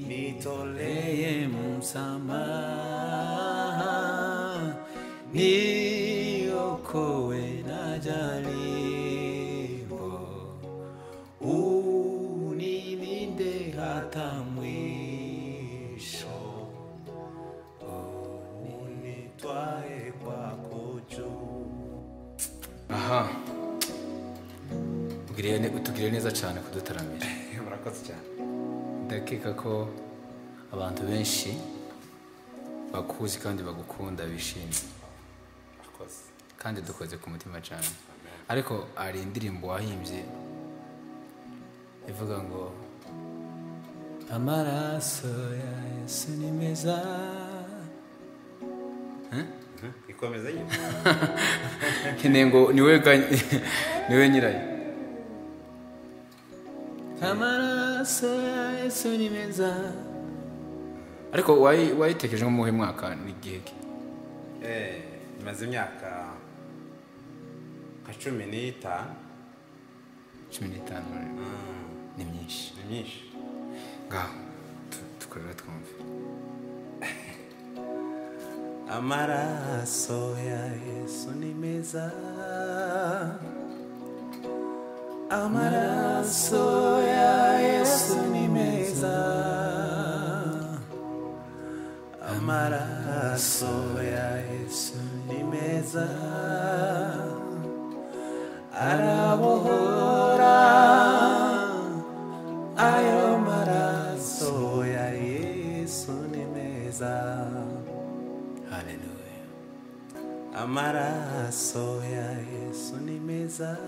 nitoreye msamaha niokoe na jaribu unilinde hata mwisho unitwae kwako juu aha Ugiriye ne- utugiriye neza cyane kudutaramira murakoze cyane ndakeka ko abantu benshi bakuzi kandi bagukunda bishimye murakoze kandi dukoze ku mutima cyane ariko hari indirimbo wahimbye ivuga ngo amaraso ya yesu ni meza Eh? ikomeze nyine nkeneye ngo niwe ga- niwe nyirayo amaraso ya yesu ni meza ariko wayi- wayitekereje nko mu wuhe mwaka n'igihe ki Eh, imaze imyaka nka cumi n'itanu cumi n'itanu ni myinshi ni myinshi ngaho tu- tukorera twumve amaraso ya yesu ni meza amaraso ya yesu ni meza amaraso ya yesu ni meza arabohora ayo maraso ya yesu ni meza haleluya Amaraso ya Yesu ni meza.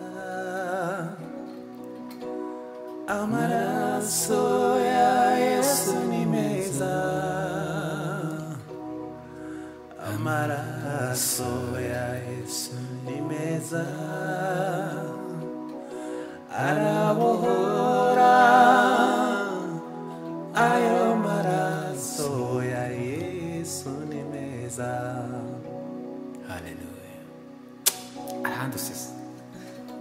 Amaraso ya Yesu ni meza. Amaraso ya Yesu ni meza. Arabohora ayo maraso ya Yesu ni meza. haleluya ahandi usese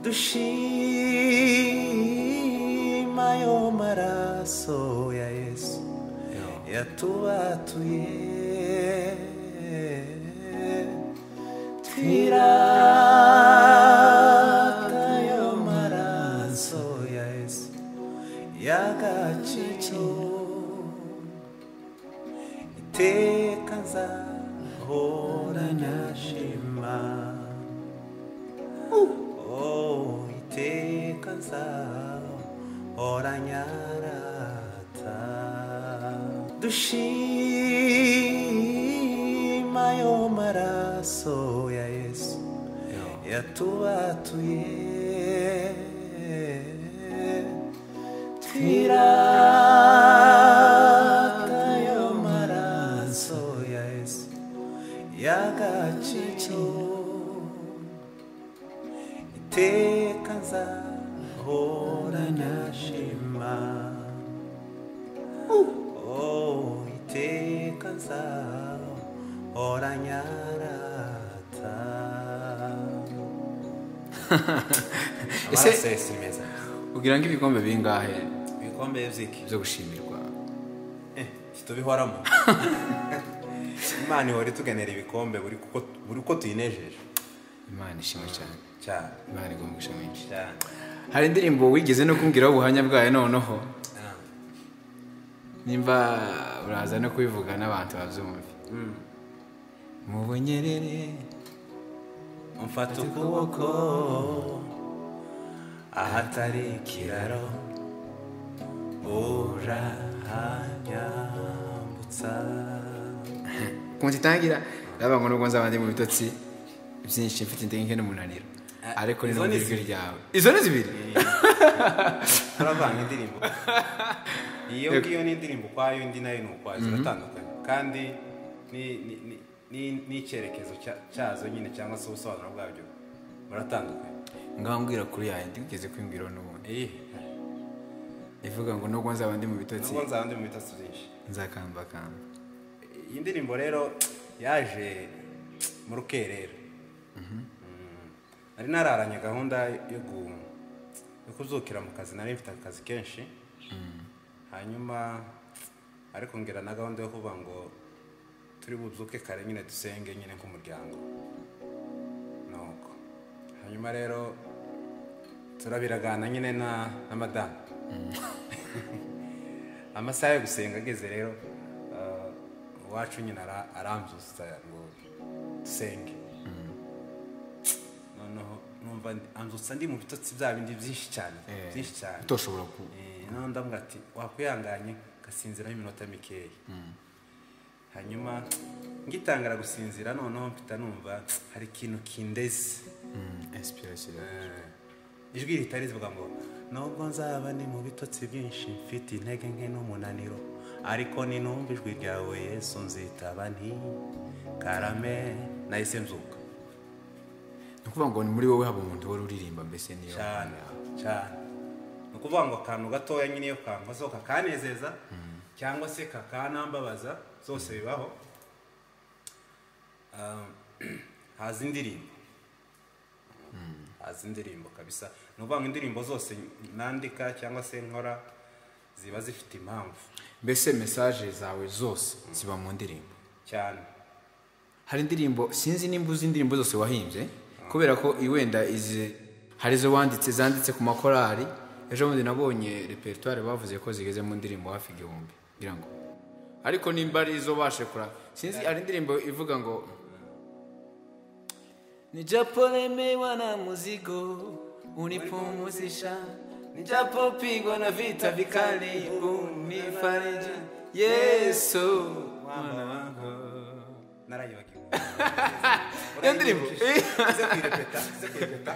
dushima ayo maraso ya yesu yatubatuye twirata ayo maraso ya yesu y'agaciro iteka nzahorana shima Oh, iteka nzahoranyarata dushima ayo maraso ya yesu yatubatuye twirata ayo maraso ya yesu y'agaciro iteka nzahorana shema oh iteka nzahoranya rata Ese- amaraso yose meza ugira ngo ibikombe bingahe ibikombe by'iki byo gushimirwa tubihoramo imana ihora itugenera ibikombe buri kuko- buri uko tuyinejeje imana ishimwe cyane cyane imana igomba gushima menshi cyane hari indirimbo wigeze no kumbwiraho ubuhamya bwayo noneho Ah. nimba uraza no kubivuga n'abantu babyumve mu bunyerere umfata ukuboko ahatari ikiraro urahanyambutsa ukuntu itangira ndavuga ngo nubwo nzaba ndi mu bitotsi byinshi mfite intege nke n'umunaniro ariko ni izo n'ubundi ni ijwi ryawe izo ni zibiri turavanga indirimbo iyo ngiyo ni indirimbo ukwayo indi nayo ni ukwayo ziratandukanye kandi ni- ni- ni- ni- n'icyerekezo cya- cyazo nyine cyangwa se ubusobanuro bwabyo buratandukanye ngaho mbwira kuri yawe ndigeze kwimbwiraho n'ubundi ivuga ngo nubwo nzaba ndi mu bitotsi nubwo nzaba ndi mu bitasi byinshi nzakambakamba iyi ndirimbo rero yaje mu rukerera Mm. nari nararanye gahunda yo gu- yo kuzukira mu kazi nari mfite akazi kenshi hanyuma ariko ngira na gahunda yo kuvuga ngo turi bubyuke kare nyine dusenge nyine nk'umuryango nuko hanyuma rero turabiragana nyine na na madamu amasaha yo gusenga ageze rero ah, uwacu nyine ara- arambyutsa ngo dusenge noneho numva ndi- anzutsa ndi mu bitotsi bya bindi byinshi cyane byinshi cyane utoshobora ku Eh, noneho ndamubwira ati wakwihanganye ugasinziraho iminota mikeya hanyuma ngitangara gusinzira noneho mpita numva hari ikintu kindeze inspiration Eh, ijwi ritari rivuga ngo nubwo nzaba ni mu bitotsi byinshi mfite intege nke n'umunaniro ariko ni numva ijwi ryawe yesu nzitaba nti karame nahise nzuka ni ukuvuga ngo ni muri wowe haba umuntu wari uririmba mbese niyo cyane cyane ni ukuvuga ngo akantu gatoya nyine iyo kankozeho kakanezeza cyangwa se kakanambabaza zose bibaho Ah, haza indirimbo haza indirimbo kabisa ni ukuvuga ngo indirimbo zose nandika cyangwa se nkora ziba zifite impamvu mbese mesaje zawe zose ziba mu ndirimbo cyane hari indirimbo sinzi nimba uzi indirimbo zose wahimbye kubera ko wenda izi hari izo wanditse zanditse ku makorari ejo bundi nabonye repertoire bavuze ko zigeze mu ndirimbo hafi igihumbi ngira ngo ariko nimba ari izo bashekura sinzi hari indirimbo ivuga ngo Ni japo lemewa na muzigo unipumuzisha, nijapo pigwa na vita vikali unifariji. Yesu mwana wangu. narayibagiwe Iyo ndirimbo? uze kuyirepeta uze kuyirepeta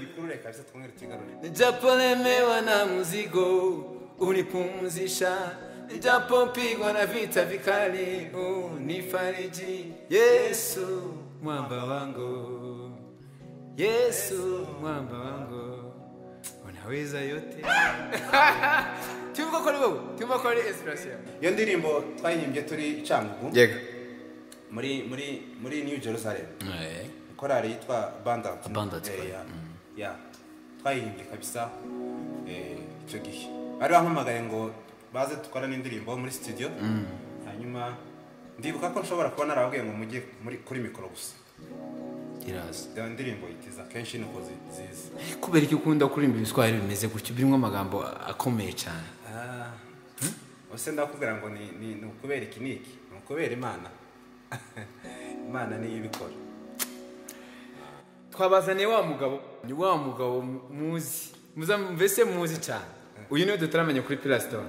ikurure kabisa twongere tuyigarure Nijapo lemewa na muzigo unipumuzisha, nijapo pigwa na vita vikali unifariji. Yesu mwamba wangu, Yesu mwamba wangu, unaweza yote. tuvuga ko ari wowe tuvuga ko ari inspiration iyo ndirimbo twayihimbye turi cyangugu yego muri muri muri new jerusalem korari yitwa bandant Abundant, Eh, right. ya- ya twayihimbye kabisa eh, icyo gihe bari bampamagaye ngo baze dukora n'indirimbo muri studio hanyuma ndibuka ko nshobora kuba narababwiye ngo mujye muri- kuri mikoro gusa iraza iyo ndirimbo itiza kenshi nuko zi- ziza kubera iki ukunda kuririmba ibiswahili bimeze gutyo birimo amagambo akomeye cyane Ah, ubuse ndakubwira ngo ni ni- ni ukubera iki n'iki ni ukubera imana imana niyo ibikora twabazaniye wa mugabo ni wa mugabo muzi muza mbese muzi cyane uyu niwe tutaramenya kuri pilasitone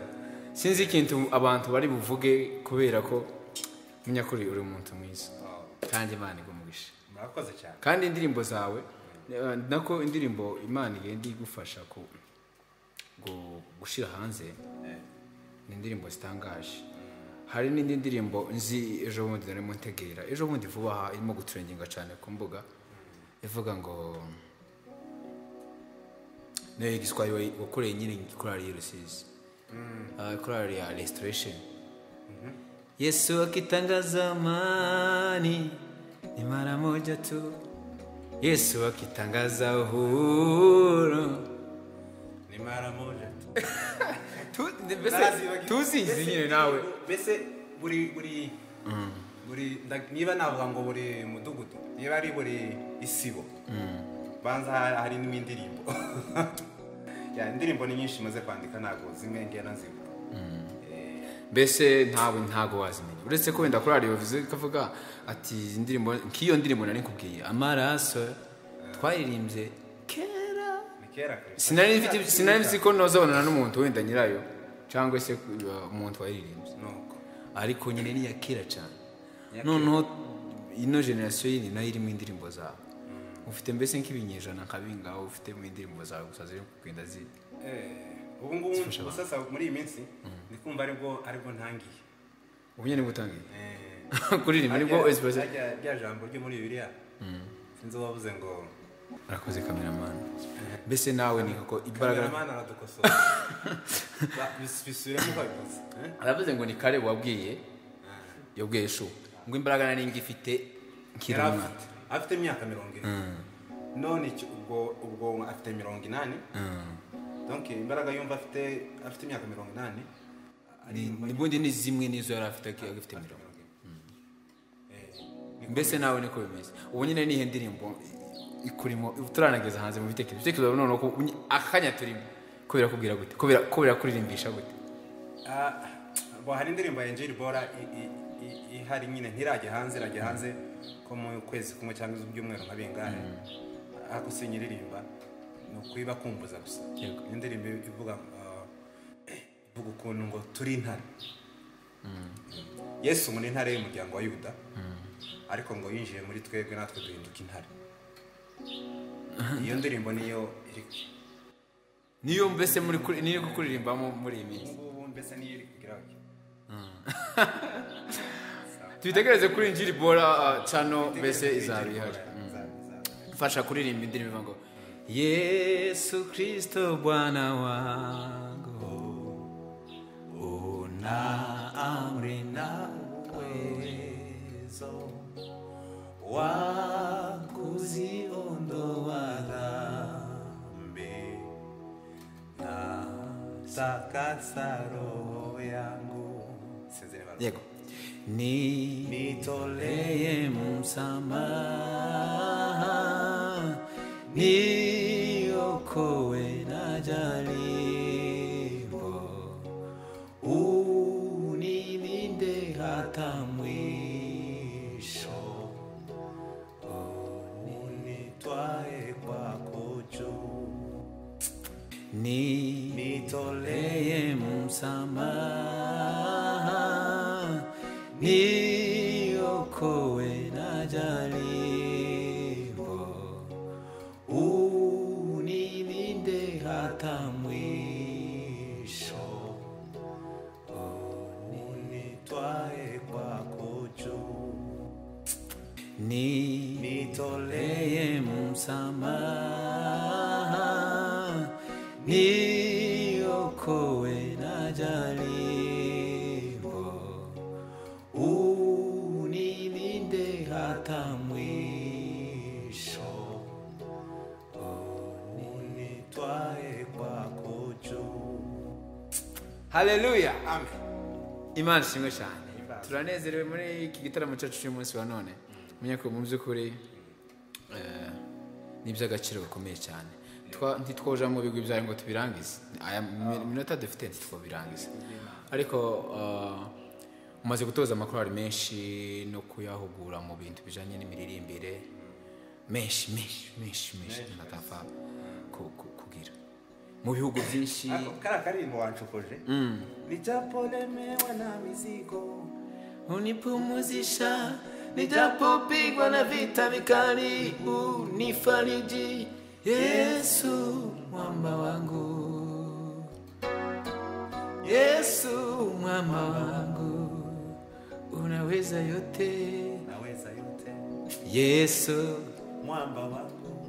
sinzi ikintu abantu bari buvuge kubera ko munyakuri uri umuntu mwiza Oh, kandi imana igumugisha murakoze cyane kandi indirimbo zawe eh, nako indirimbo imana igenda igufasha ku- gu- gushyira hanze ni indirimbo zitangaje hari n'indi ndirimbo nzi ejo bundi nari muntegera ejo bundi vuba aha irimo guturenginga cyane ku mbuga ivuga ngo niyo giswahili wayi- wakoreye nyine korali y'i rusizi Ah, korali ya restoration Yesu akitangaza amani ni mara moja tu. yesu akitangaza uhuru ni mara moja tu Tu- mbese Narazibagiwe. tuzizi Mbese nyine nawe mbese buri buri buri nda- niba navuga ngo buri mudugudu niba ari buri isibo banza ha- harimo indirimbo Ya, indirimbo ni nyinshi maze kwandika ntabwo zimwe ngena zivuga mbese ntawe ntago wazimenya uretse ko wenda korali bivuze ikavuga ati izi ndirimbo nk'iyo ndirimbo nari nkubwiye amaraso twaririmbye kera ni kera kabisa. sinari mfite sinari nzi ko nozabonana n'umuntu wenda nyirayo cyangwa se uh, umuntu waririmbye nuko ariko nyine ni iya kera cyane Iya kera. noneho ino generasiyo yindi nayo irimo indirimbo zawe ufite mbese nk'ibinyejana nka bingaho ufite mu indirimbo zawe gusa ziri kugenda zi ubu ngubu usasa muri iyi minsi ndi kumva aribwo aribwo ntangiye ubu nyine gutangira Eh, kuririmba nibwo harya- express harya- rya jambo ryo muri bibiliya sinzi uwavuze ngo arakoze kameramani mbese nawe ni koko imbaraga kameramani aradukosora Ba- bis- bisubiremo ukabivuze eh? aravuze ngo ni kare wabwiye yabwiye shu ngo imbaraga nari ngifite nkiri Yari umwana afite- afite imyaka mirongo ine none icyo- ubwo ubwo afite mirongo inani donc imbaraga yumva afite afite imyaka mirongo inani ubundi ni zimwe n'izo yari afite agifite mirongo mbese nawe niko bimeze ubu nyine nihe ndirimbo ikurimo turanageza hanze mu bitekerezo ibitekerezo biba noneho ko akanya turimo ko birakubwira gute ko bira- ko birakuririmbyisha gute bo hari indirimbo ya Angel Bora i- i- i- ihari nyine ntirajya hanze irajya hanze ko mu kwezi kumwe cyangwa ibyumweru nka bingahe ariko sinyiririmba ni ukuyiba kumbuza gusa Yego. Ni indirimbo ivuga ah, ivuga ukuntu ngo turi intare yesu ubu ni intare y'umuryango wa yuda ariko ngo yinjiye muri twebwe natwe duhinduka intare iyo ndirimbo niyo iri niyo mbese muri kuri- niyo kuririmbamo muri iyi minsi ngubu mbese niyo iri kugira ngo tubitegereze kuri injiri bora uh, cano mbese izaba ihari Izaba- izaba. mfasha kuririmba indirimbo ivuga ngo yesu kristo bwana wangu una amri na uwezo wa kuziondoa dhambi na takasa roho yangu Isezerano barwa. yego nitoleye msamaha niokowe na jaribu unilinde hata mwisho unitwae kwako juu ni nitoleye msamaha niokowe na jaribu unilinde hata mwisho unitwae kwako juu ni nitoleye msamaha niokowe na jaribu unilinde hata mwisho unitwae kwako juu haleluya amen imana ishimwe cyane turanezerewe muri iki gitaramo cyacu cy'umunsi wa none menya ko mu by'ukuri eh, ni iby'agaciro gakomeye cyane Twa- ntitwoja mu bigwi byayo ngo tubirangize aya mi- minota dufite ntitwobirangize ariko eh, mumaze gutoza amakorali menshi no kuyahugura mu bintu bijyanye n'imiririmbire menshi menshi menshi menshi natapfa ku- ku- kugira mu bihugu byinshi Ako kariya karirimbo wancokoje ni japo lemewa na mizigo unipumuzisha nijapopigwa na vita vikali, unifariji Yesu mwamba wangu, Yesu mwamba wangu, unaweza yote. naweza yote Yesu mwamba wangu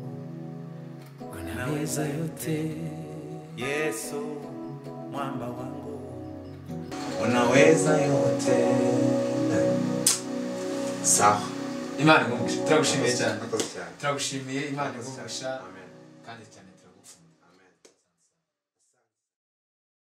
unaweza yote, yesu mwamba wangu unaweza yote sawa Imana igumishe turagushimiye cyane Murakoze cyane. turagushimiye Imana igumisha Amen. kandi cyane